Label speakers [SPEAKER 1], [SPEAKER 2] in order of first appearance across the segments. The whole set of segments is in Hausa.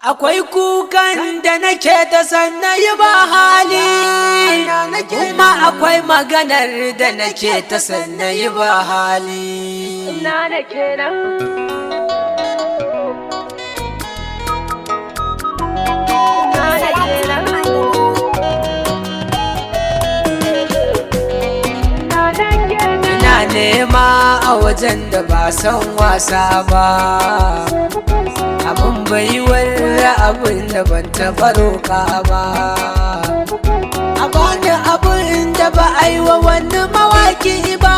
[SPEAKER 1] Akwai kukan da nake ta sanna yi ba hali, kuma akwai maganar da nake ta sanna yi ba hali.
[SPEAKER 2] Na da kenan. Na da kenan. Na da kenan.
[SPEAKER 1] Ina nema a wajen da ba san wasa ba, abin baiwar abin da ban taɓa roƙa ba. A bani abin da ba a yi wa wani mawaki ba,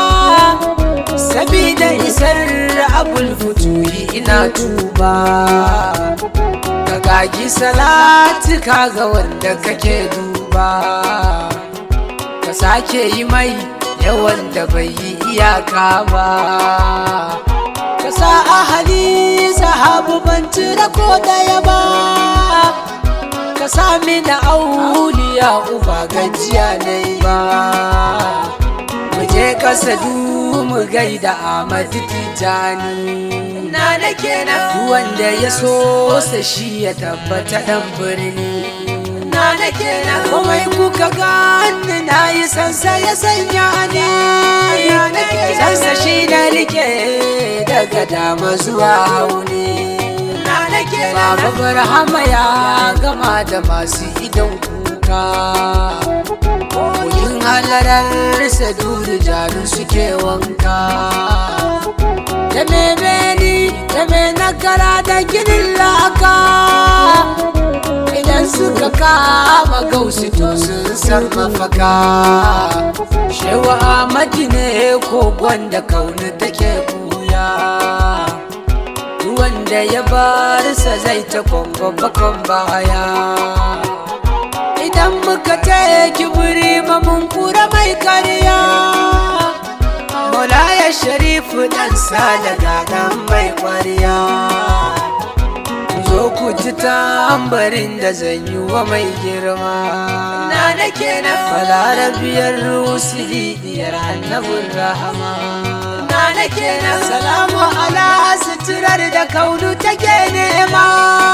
[SPEAKER 1] sabida isar abul futuhi ina tuba. Ka gagi salati ga wanda kake duba, ka sake yi mai yawan da bai yi iyaka ba. Ka sa ahali sahabu ban cire ko daya ba. ka sami da auliya uba gajiya na ba mu je kasa du mu gaida Ahmadu Tijani na da kenan wanda ya so sa shi ya tabbata dan birni na da kenan komai kuka gani na yi sansa ya sanya ni sansa shi na rike daga dama zuwa hauni Baba Barhama ya gama da masu idan kuka Koyin halarar saduru jaru suke wanka Da me beni da me nakara da ginin laka Idan suka kama gausu to sun san mafaka Shewa Ahmadi ne kogon da kauni take buya wanda ya barsa zai ta bakon baya idan muka taya kibiri mun kura mai karya Maulaya sharifu dan da gagan mai kwariya zo ku ji tambarin da zan yi wa mai girma na da kenan falarabiyar rusuli diyar annabin rahama na da kenan salamu ala suturar da kaunu take nema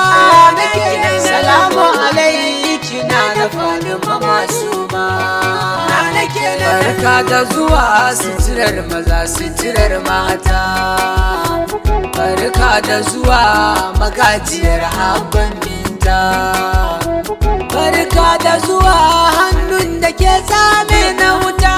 [SPEAKER 1] salamu alaiki na da fadima masu ma barka da zuwa suturar maza suturar mata barka da zuwa magajiyar abban binta barka da zuwa hannun da ke tsame na wuta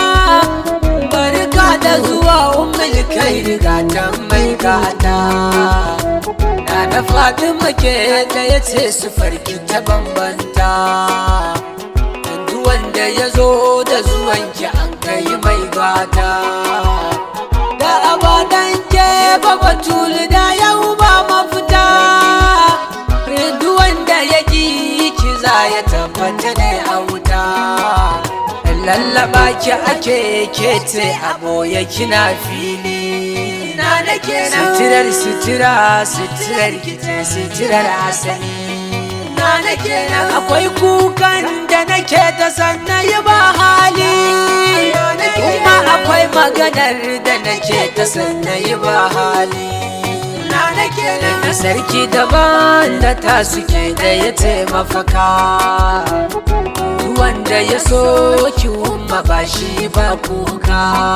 [SPEAKER 1] barka da zuwa umar kai rigatan mai gata na da fatima ke da ya ce su farki ta bambanta yanzu wanda ya zo da zuwanki an kai mai gata da abadan ke babatulu da yau ba mafita duk wanda ya ki kiza ya tabbata ne a wuta lallaba ki ake kete a boye kina fili na da kenan sitirar sitira sitirar kite sitirar asali na da kenan akwai kukan da nake ta sanna yi ba hali kuma akwai maganar da nake ta sanna yi ba hali na da kenan sarki daban da ta suke da ya taimafaka wanda ya so ki umma ba shi ba kuka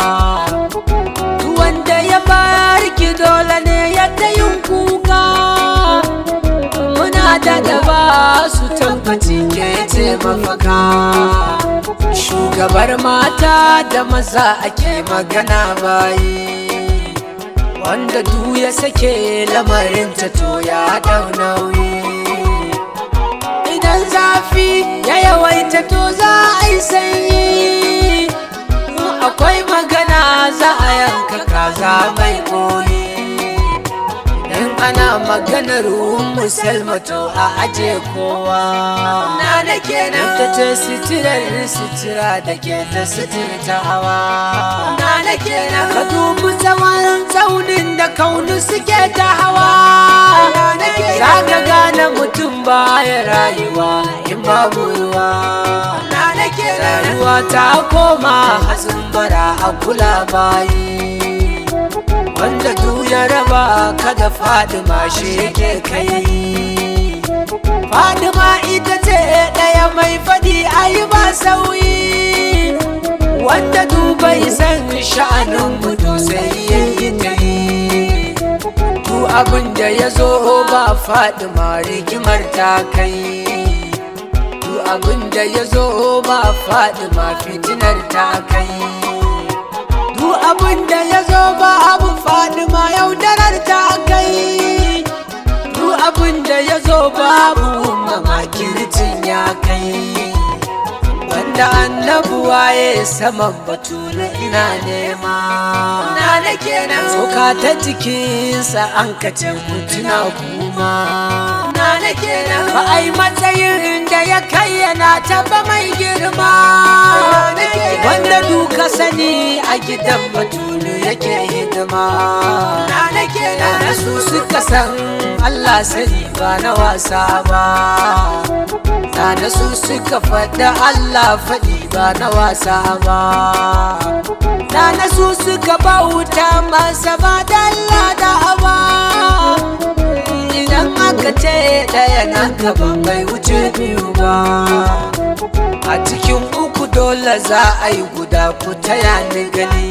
[SPEAKER 1] wanda ya barki dole ne yadda yin kuka muna da daba su tabbaci ke ce mafaka shugabar mata da maza ake magana bayi wanda du ya sake lamarinta to ya dau nauyi idan zafi ya yawaita to za a yi sanyi akwai magana za a yanka kaza mai koyi idan ana maganar musulma to a aje kowa na da kenan ta ce sitirar sitira da ke ta sitirta hawa na da kenan ka dubi tsawon tsaunin da kaunu suke ta hawa za ka gane mutum baya rayuwa in babu ruwa rayuwa ta koma hatsin bara a kula bayi wanda du ya raba kada fadima shi yake kai sauyi wanda dubai san sha'anin gudu sai yayi ta yi tu abin da ya zo ba faɗi ma rigimar ta kai tu abin da ya zo ba faɗi ma fitinar ta kai tu abin da ya zo ba abu faɗi ma yaudarar ta kai tu abin da ya zo babu mamakircin ya kai wanda annabu waye saman batula ina nema na nake nan tsoka ta jikinsa an kace mutuna kuma na nake nan ba ai matsayin da ya kai yana taba mai girma wanda duka sani a gidan batulu yake hidima na nake nan su suka san Allah sani ba na wasa ba Sana su suka faɗa Allah faɗi ba na wasa ba Sana su suka bauta masa ba dalla da ba Idan aka ce ɗaya na gaban bai wuce biyu ba A cikin uku dole za a yi guda ku taya ni gani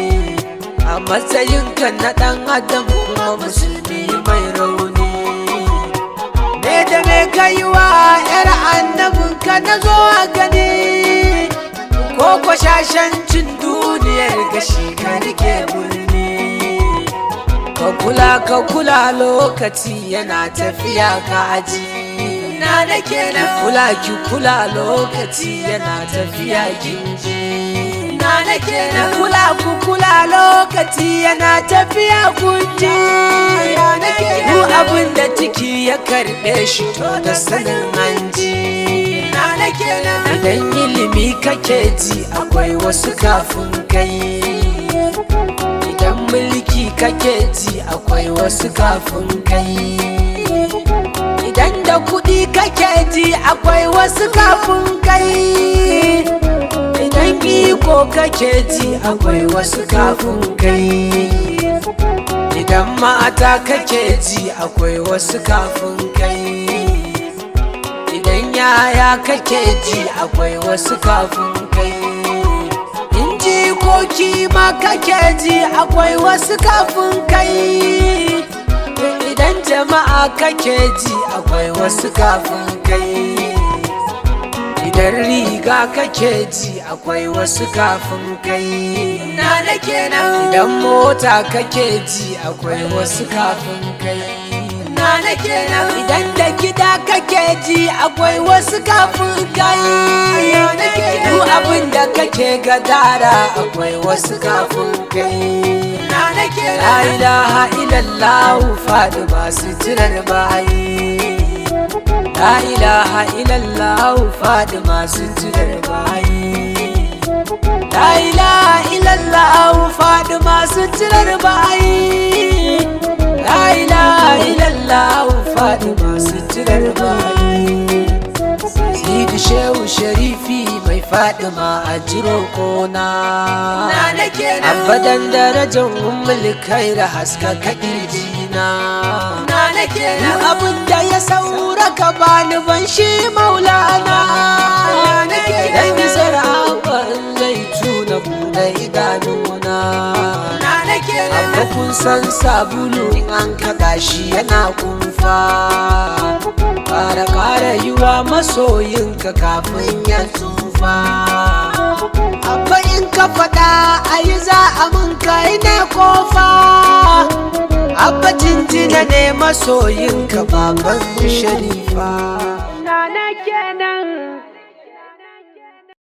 [SPEAKER 1] A matsayinka na ɗan adam kuma musulmi mai rauni Me da me kai wa ‘yar annabinka na zo a gani Ko kwashashancin duniyar gashi ka rike birni Ka kula ka kula lokaci yana tafiya ka aji Na da kenan kula ki kula lokaci yana tafiya kinji Na da kenan kula ku kula lokaci yana tafiya kunji Na da kenan Duk abin da ciki ya karɓe shi to da sanin hanji Na da kenan Idan ilimi kake ji akwai wasu kafin kai Idan mulki kake ji akwai wasu kafin kai Idan da kuɗi kake ji akwai wasu kafin kai Idan iko kake ji akwai wasu kafin kai Idan mata kake ji akwai wasu kafin kai Idan yaya kake ji akwai wasu kafin kai In jikoki ma kake ji akwai wasu kafin kai Idan jama'a kake ji akwai wasu kafin kai Idan riga kake ji akwai wasu kafin kai Na da kenan Idan mota kake ji akwai wasu kafin kai Na da kenan Idan da gida kake ji akwai wasu kafin kai Na da kenan Duk abin da kake gadara akwai wasu kafin kai Na da kenan La ilaha illallah faɗi masu jirar bayi La ilaha illallah faɗi masu jirar bayi La ilaha illallah faɗi masu jirar bayi La ilaha illallah faɗi masu jirar bayi Sidi Shehu Sharifi mai faɗi ma a jiro kona Abadan darajar ummul kaira haska kaɗirjina Duk abin da ya saura ka bani ban shi maulana Dan isar abin zai tuna buɗe idanuna Abba kun san sabulu in an kaɗa shi yana kumfa Ƙara ƙara yi wa masoyinka kafin ya tsufa Abba in ka faɗa a yi za a mun kai ne kofa Abba jinjina ne masoyinka baban sharifa
[SPEAKER 2] Na nake nan